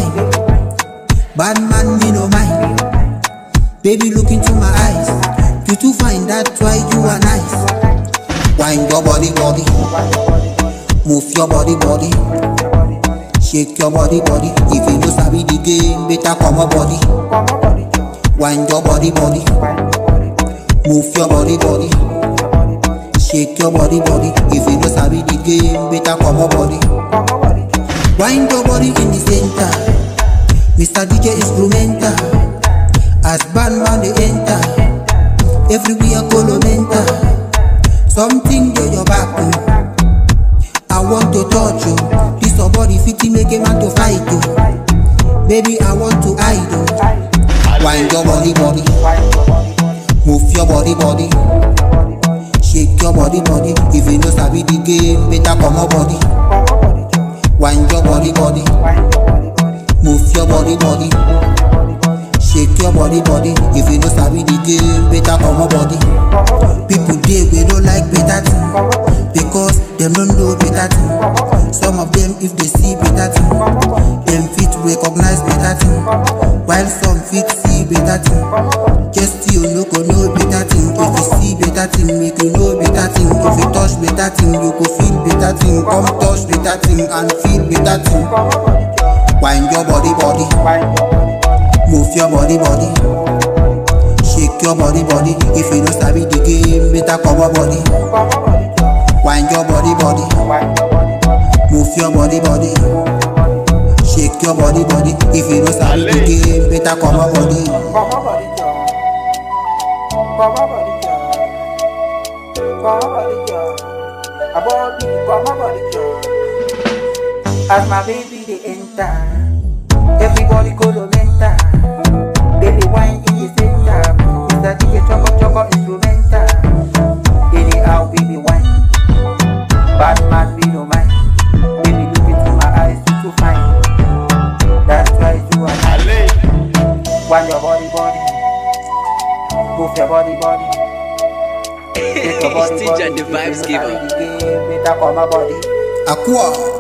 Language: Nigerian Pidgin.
wine. Bad man, me no mind. Baby, look into my eyes. You too fine, that's why you are nice. Wind your body, body. Move your body, body. Shake your body, body. If you no sabi the game, better come on body. Wind your body, body. Move your body, body. Shake your body, body. If you no sabi the game, better come on body. Wind your body in the center. Mr. DJ instrumental. As bandman they enter. Everywhere colomenta. Something to your back. oh. I want to touch you. This your body fit make a man to fight you. Baby, I want to hide you. Wind your body, body. Move your body, body. Shake your body, body. If you no sabi the game, better come on body. Wind your body, body. Move your body, body. Shake your body, body. If you no sabi the game, better come on body. People dey we don't like better thing because them don't know better thing. Some of them, if they see better thing, them fit recognize better thing. While some fit see better thing, just you no go know better thing. If you see better thing, make you know better thing. If you touch better thing, you go feel better thing. Come touch better thing and feel better thing. Wind your body, body. Move your body, body. Shake your body, body. If you don't sabi the game, better cover body. Wind your body, body. Move your body, body. Shake your body, body. If you don't sabi the game, better cover body. As my baby they enter, everybody go to mental. Baby wine in the center, Mr. DJ choco choco instrumental. Anyhow baby wine, bad man be no mind. Baby look into my eyes, you too fine. That's why you are nice. Wind your body body, move your body body. Shake your body It's DJ body. the If you vibes know giver. how the game, better call my body. Aqua.